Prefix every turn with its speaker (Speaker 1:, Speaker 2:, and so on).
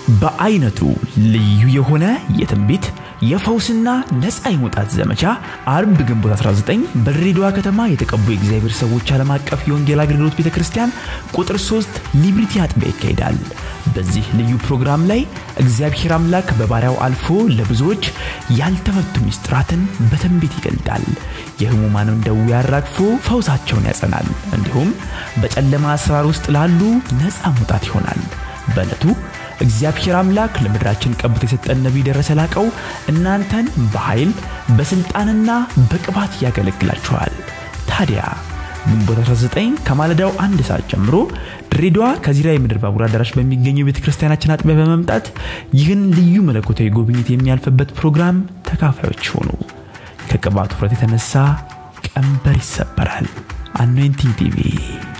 Speaker 1: በአይነቱ ልዩ የሆነ የትንቢት የፈውስና ነፃ የመውጣት ዘመቻ አርብ ግንቦት 19 በድሬዳዋ ከተማ የተቀቡ የእግዚአብሔር ሰዎች ዓለም አቀፍ የወንጌል አገልግሎት ቤተ ክርስቲያን ቁጥር 3 ሊብሪቲ አጥቢያ ይካሄዳል። በዚህ ልዩ ፕሮግራም ላይ እግዚአብሔር አምላክ በባሪያው አልፎ ለብዙዎች ያልተፈቱ ሚስጥራትን በትንቢት ይገልጣል። የህሙማንን ደዌ አራግፎ ፈውሳቸውን ያጸናል። እንዲሁም በጨለማ አሰራር ውስጥ ላሉ ነፃ መውጣት ይሆናል። በዕለቱ እግዚአብሔር አምላክ ለምድራችን ቀብቶ የሰጠን ነቢይ ደረሰ ላቀው እናንተን በኃይል በስልጣንና በቅባት ያገለግላችኋል። ታዲያ ግንቦት 19 ከማለዳው አንድ ሰዓት ጀምሮ ድሬዳዋ ከዚራ የምድር ባቡር አዳራሽ በሚገኘው ቤተ ክርስቲያናችን አጥቢያ በመምጣት ይህን ልዩ መለኮታዊ ጉብኝት የሚያልፍበት ፕሮግራም ተካፋዮች ሆኑ። ከቅባቱ ውፍረት የተነሳ ቀንበር ይሰበራል። አኖይንቲንግ ቲቪ